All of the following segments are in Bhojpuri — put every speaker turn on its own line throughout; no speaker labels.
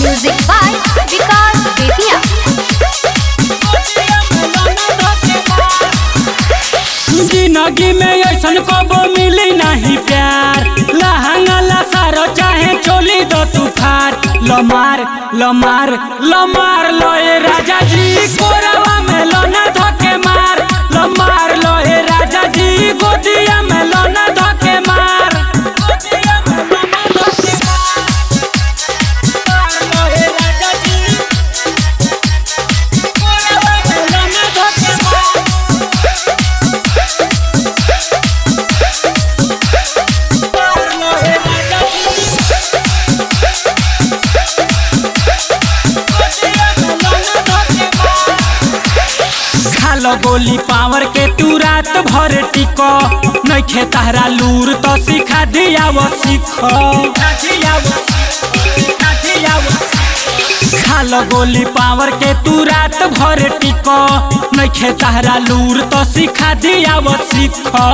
Music by Vikas Bethia.
जिंदगी में ऐसन कबो मिली नहीं प्यार लहंगा लसारो चाहे चोली दो तू फार लमार लमार लमार लोए राजा जी कोरवा में लोना धके मार लमार लोए राजा जी गोदिया में लोना धके मार गोदिया में लोना धके मार लोए राजा जी कोरवा में लोना धके मार खालो गोली पावर के तू रात भर टिको नइखे तहरा लूर तो सिखा दिया वो सीखो खालो गोली पावर के तू रात भर टिको नइखे तहरा लूर तो सिखा दिया वो सीखो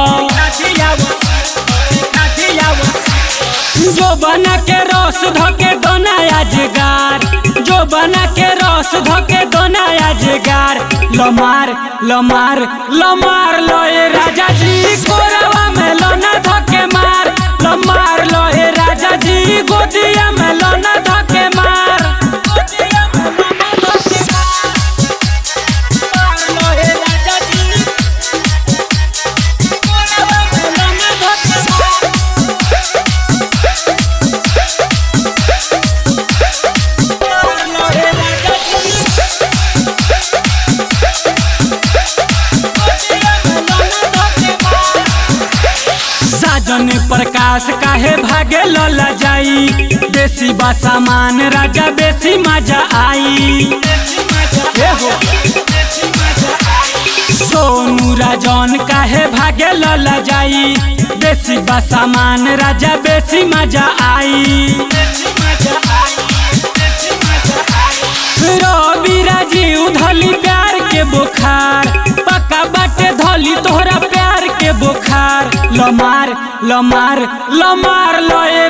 जो बना के रस धके दोना याजगार जो बना के रस धके दोना याजगार लमार लमार लमार लोए राजा जी कोरवा में लोना धके मार लमार लोए राजा जी गोदिया में लोना धके मार गोदिया में लोना धके मार लोए राजा जी कोरवा में लोना धके मार साजन प्रकाश काहे भागे लला जाई देसी बा सामान राजा बेसी मजा आई ए हो। सोनू राजन काहे भागे लला जाई देसी बा सामान राजा बेसी मजा आई रवि राजीव धली प्यार के बुखार पक्का बाटे धली तोहरा प्यार के बुखार लमार लमार लमार लोए